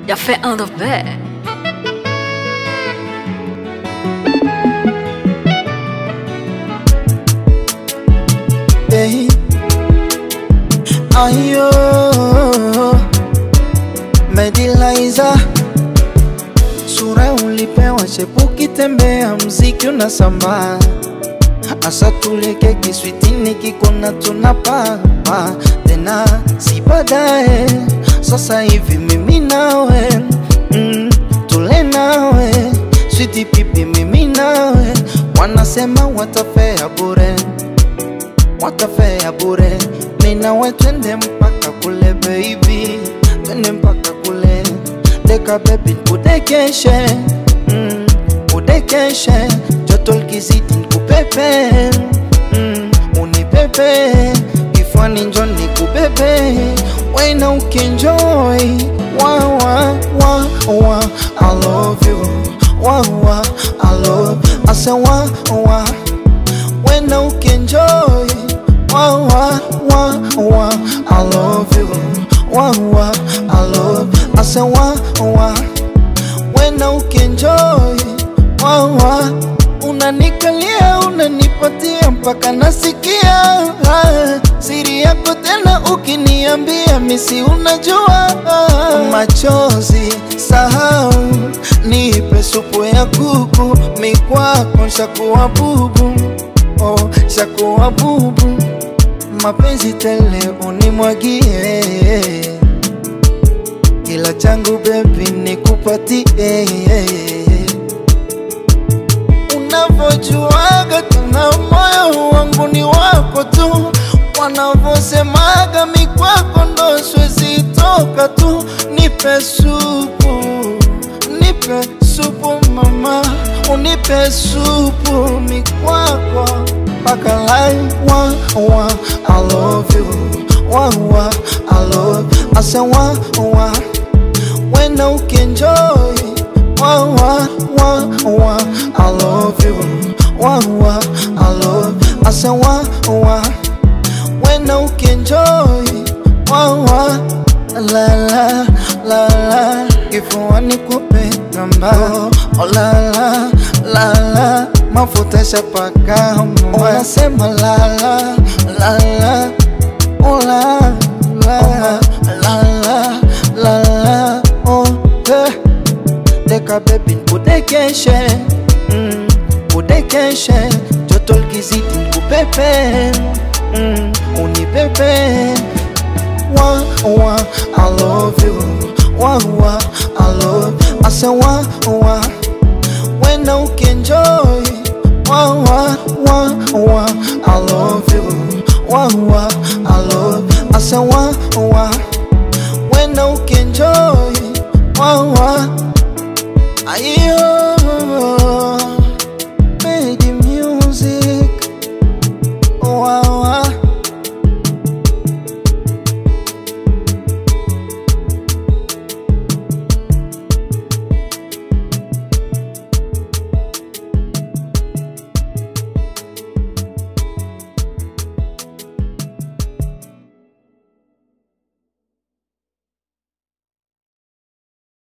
Y'a fait un de bed. Hey. Ayo Mediliza Sura ulipewa chepuki tembea mziki unasambaa Asa tuleke kiswitini kikona tunapaa tena si baadaye sasa hivi mimi nawe mm, tule nawe switi pipi mimi nawe wanasema watafea bure watafea bure ninawe twende mpaka kule baby twende mpaka kule deka bebi nkudekeshe mm, udekeshe joto likizidi nikupepe mm, unipepe kifwani njo nikubebe wena ukienjoy wa, wa, wa, wa, I love you wa, wa, I love I say wa, wa, wena ukienjoy wa, wa, wa, wa, I love you wa, wa, I love I say wa, wa, wena ukienjoy wa, wa, unanikalia unanipatia mpaka nasikia ah, siri yako tena ukiniambia misi unajua ah, machozi sahau nipe supu ya kuku mikwako shakuwa bubu oh, shakuwa bubu mapenzi tele unimwagie kila changu bebi nikupatie unavyojuaga tena moyo wangu ni wako tu wanavyosemaga mikwako ndo siwezi toka tu nipe supu nipe supu mama unipe supu mikwako mpaka lai wa wa I love you wa wa I love I say wa wa wena ukienjoy wa wa wa wa I love you wa wa I love I say wa wa wena ukienjoy wa wa la la la la kifuani kupe namba oh, la la la la mafuta shapaka unasema la la la la oh, la la la la la la oh eh. deka bebi nkudekeshe mm, kudekeshe joto likizidi nkupepe mm, unipepe wa wa I love you wa wa I love I say wa wa wena ukienjoy wa wa wa wa I love you wa wa I love I say wa wa wena ukienjoy